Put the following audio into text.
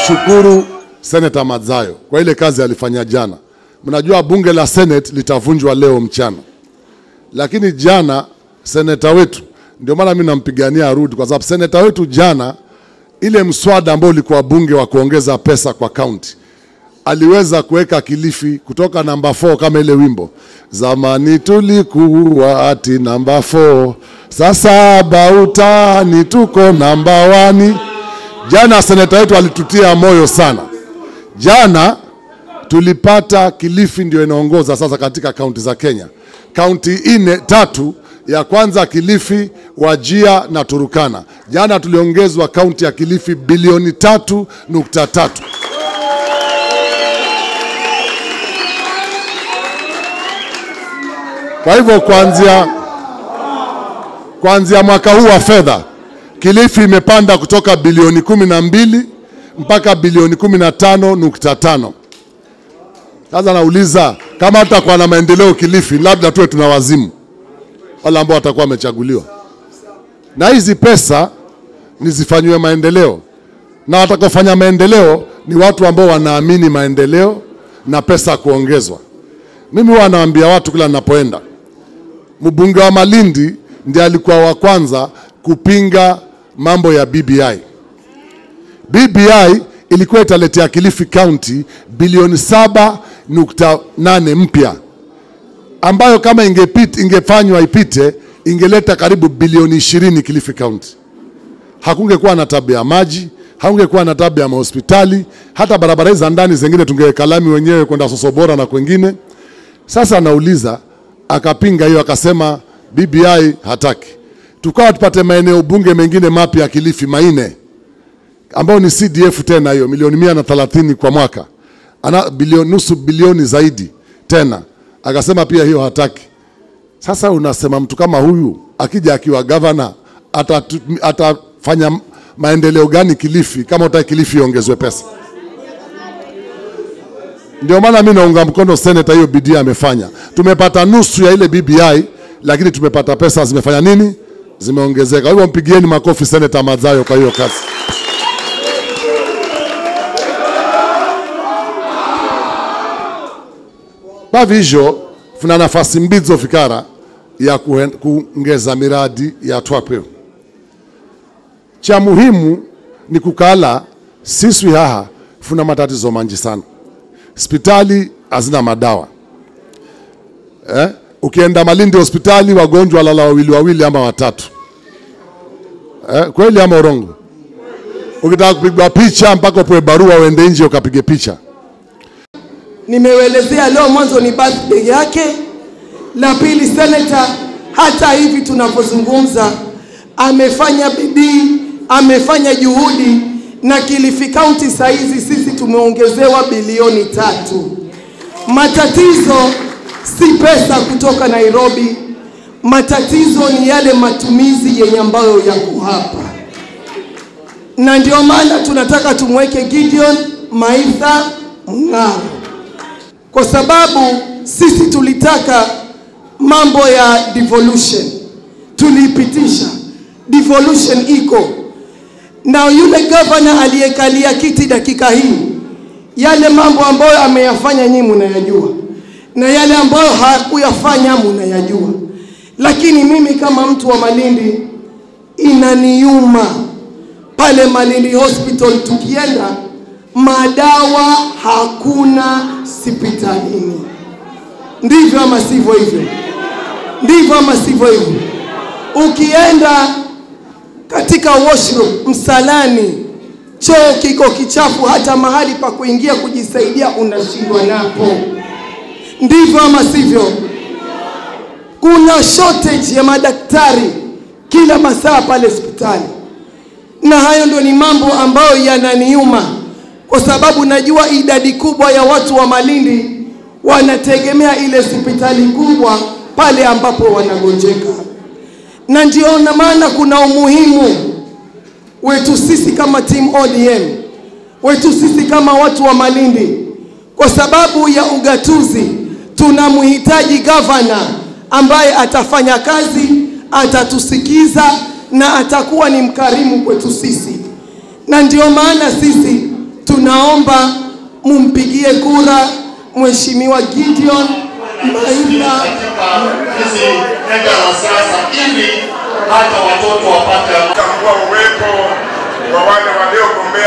shukuru Senator Madzayo kwa ile kazi alifanya jana. Mnajua bunge la Senate litavunjwa leo mchana, lakini jana seneta wetu, ndio maana mimi nampigania arudi, kwa sababu seneta wetu jana, ile mswada ambao ulikuwa bunge wa kuongeza pesa kwa kaunti aliweza kuweka Kilifi kutoka namba 4 kama ile wimbo zamani tulikuwa ati namba 4 sasa bautani tuko namba wani. Jana seneta wetu alitutia moyo sana. Jana tulipata Kilifi ndio inaongoza sasa katika kaunti za Kenya, kaunti ine tatu ya kwanza Kilifi, Wajia na Turukana. Jana tuliongezwa kaunti ya Kilifi bilioni tatu nukta tatu. Kwa hivyo kuanzia kuanzia mwaka huu wa fedha Kilifi imepanda kutoka bilioni kumi na mbili mpaka bilioni kumi na tano nukta tano. Sasa nauliza kama tutakuwa na maendeleo Kilifi, labda tuwe tuna wazimu wale ambao watakuwa wamechaguliwa, na hizi pesa ni zifanyiwe maendeleo, na watakaofanya maendeleo ni watu ambao wanaamini maendeleo na pesa kuongezwa. Mimi huwa nawaambia watu kila ninapoenda, mbunge wa Malindi ndiye alikuwa wa kwanza kupinga mambo ya BBI. BBI ilikuwa italetea Kilifi County bilioni saba nukta nane mpya ambayo kama ingepit, ingefanywa ipite ingeleta karibu bilioni ishirini Kilifi County. Hakungekuwa na tabu ya maji, hakungekuwa na tabu ya mahospitali, hata barabara hizi za ndani zingine tungeweka lami wenyewe kwenda Sosobora na kwengine. Sasa anauliza akapinga hiyo, akasema BBI hataki. Tukawa tupate maeneo bunge mengine mapya ya Kilifi maine ambayo ni CDF tena hiyo milioni mia na thelathini kwa mwaka, ana bilioni nusu bilioni zaidi tena, akasema pia hiyo hataki. Sasa unasema mtu kama huyu akija akiwa gavana atatu, atafanya maendeleo gani Kilifi kama utaki Kilifi iongezwe pesa? Ndio maana mimi naunga mkono seneta, hiyo bidii amefanya. Tumepata nusu ya ile BBI, lakini tumepata pesa zimefanya nini? Zimeongezeka. Kwa hivyo mpigieni makofi seneta Madzayo kwa hiyo kazi. Bavizho funa nafasi mbidzo fikara ya kuen- kuongeza miradi ya twapwe cha muhimu ni kukala siswi haha funa matatizo manji sana hospitali hazina madawa eh? Ukienda Malindi hospitali wagonjwa lala wawili wawili ama watatu eh? Kweli ama urongo? Ukitaka kupigwa picha mpaka upewe barua uende nje ukapige picha. Nimewelezea leo mwanzo ni birthday yake, la pili seneta, hata hivi tunavyozungumza amefanya bidii, amefanya juhudi, na Kilifi County saa hizi sisi tumeongezewa bilioni tatu. Matatizo si pesa kutoka Nairobi, matatizo ni yale matumizi yenye ambayo yako hapa, na ndio maana tunataka tumweke Gideon Maitha Mng'aro kwa sababu sisi tulitaka mambo ya devolution, tuliipitisha devolution iko na yule gavana aliyekalia kiti dakika hii, yale mambo ambayo ameyafanya nyinyi mnayajua, na yale ambayo hakuyafanya mnayajua, lakini mimi kama mtu wa Malindi inaniuma pale Malindi Hospital tukienda madawa hakuna hospitalini. Ndivyo ama sivyo hivyo? Ndivyo ama sivyo hivyo? Ukienda katika washroom msalani, choo kiko kichafu, hata mahali pa kuingia kujisaidia unashindwa napo. Ndivyo ama sivyo? Kuna shortage ya madaktari kila masaa pale hospitali, na hayo ndio ni mambo ambayo yananiuma kwa sababu najua idadi kubwa ya watu wa Malindi wanategemea ile hospitali kubwa pale ambapo wanagonjeka, na ndio na maana kuna umuhimu wetu sisi kama team ODM, wetu sisi kama watu wa Malindi, kwa sababu ya ugatuzi tunamhitaji gavana ambaye atafanya kazi, atatusikiza na atakuwa ni mkarimu kwetu sisi, na ndio maana sisi tuna tunaomba mumpigie kura Mheshimiwa Gideon Maina katika hizi nyanja za siasa ili hata watoto wapate tambua uwepo wa wale waliogombea